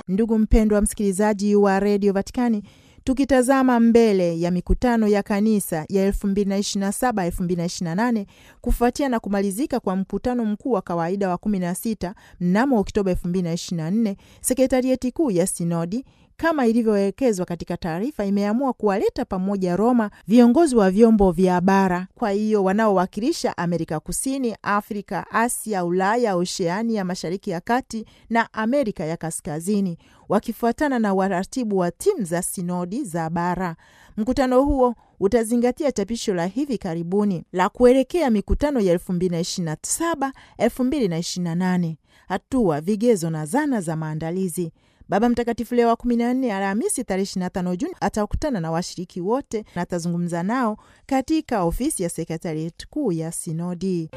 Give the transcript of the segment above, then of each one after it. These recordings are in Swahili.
Ndugu mpendwa msikilizaji wa redio Vatikani, tukitazama mbele ya mikutano ya kanisa ya 2027-2028 kufuatia na kumalizika kwa mkutano mkuu wa kawaida wa 16 mnamo Oktoba 2024, sekretarieti kuu ya sinodi kama ilivyoelekezwa katika taarifa imeamua kuwaleta pamoja Roma viongozi wa vyombo vya bara, kwa hiyo wanaowakilisha Amerika Kusini, Afrika, Asia, Ulaya, Oceania, Mashariki ya Kati na Amerika ya Kaskazini, wakifuatana na waratibu wa timu za sinodi za bara. Mkutano huo utazingatia chapisho la hivi karibuni la kuelekea mikutano ya 2027 2028, hatua, vigezo na zana za maandalizi. Baba Mtakatifu Leo wa 14 Alhamisi tarehe 25 Juni atakutana na washiriki wote na atazungumza nao katika ofisi ya sekretarieti kuu ya sinodi.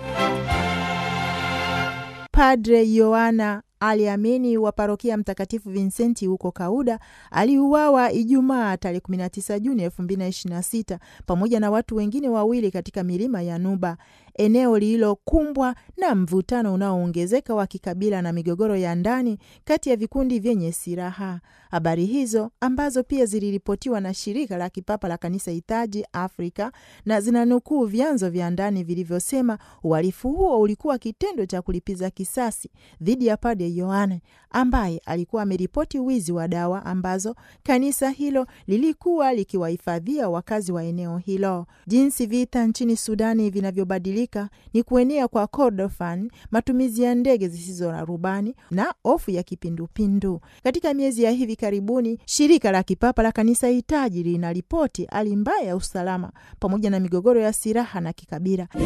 Padre Yohana aliamini wa parokia Mtakatifu Vincenti huko Kauda aliuawa Ijumaa tarehe 19 Juni 2026 pamoja na watu wengine wawili katika milima ya Nuba, eneo lililokumbwa na mvutano unaoongezeka wa kikabila na migogoro ya ndani kati ya vikundi vyenye silaha. Habari hizo ambazo pia ziliripotiwa na shirika la kipapa la kanisa hitaji Afrika na zinanukuu vyanzo vya ndani vilivyosema uhalifu huo ulikuwa kitendo cha kulipiza kisasi dhidi ya Padre Yohane ambaye alikuwa ameripoti wizi wa dawa ambazo kanisa hilo lilikuwa likiwahifadhia wakazi wa eneo hilo. Jinsi vita nchini Sudani vinavyobadilika ni kuenea kwa kordofan, matumizi ya ndege zisizo na rubani na hofu ya kipindupindu. Katika miezi ya hivi karibuni, shirika la kipapa la kanisa hitaji linaripoti hali mbaya ya usalama pamoja na migogoro ya silaha na kikabila